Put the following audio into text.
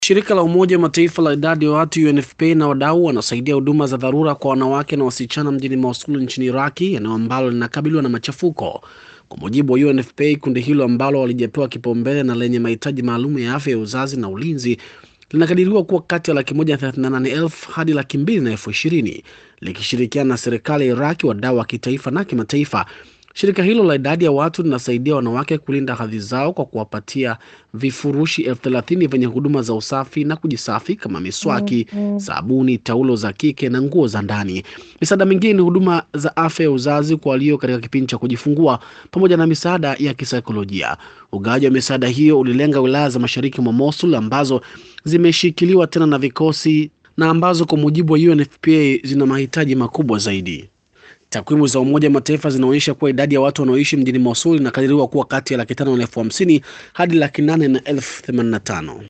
Shirika la Umoja wa Mataifa la idadi ya watu UNFPA na wadau wanasaidia huduma za dharura kwa wanawake na wasichana mjini Mosul nchini Iraki, eneo ambalo linakabiliwa na machafuko. Kwa mujibu wa UNFPA, kundi hilo ambalo walijapewa kipaumbele na lenye mahitaji maalum ya afya ya uzazi na ulinzi linakadiriwa kuwa kati ya laki moja thelathini na nane elfu hadi laki mbili na elfu ishirini likishirikiana na serikali ya Iraki, wadau wa kitaifa na kimataifa. Shirika hilo la idadi ya watu linasaidia wanawake kulinda hadhi zao kwa kuwapatia vifurushi elfu thelathini vyenye huduma za usafi na kujisafi kama miswaki, sabuni, taulo za kike na nguo za ndani. Misaada mingine ni huduma za afya ya uzazi kwa walio katika kipindi cha kujifungua pamoja na misaada ya kisaikolojia. Ugawaji wa misaada hiyo ulilenga wilaya za mashariki mwa Mosul ambazo zimeshikiliwa tena na vikosi na ambazo kwa mujibu wa UNFPA zina mahitaji makubwa zaidi. Takwimu za Umoja wa Mataifa zinaonyesha kuwa idadi ya watu wanaoishi mjini Mosul inakadiriwa kuwa kati ya laki tano na elfu hamsini hadi laki nane na elfu themanini na tano.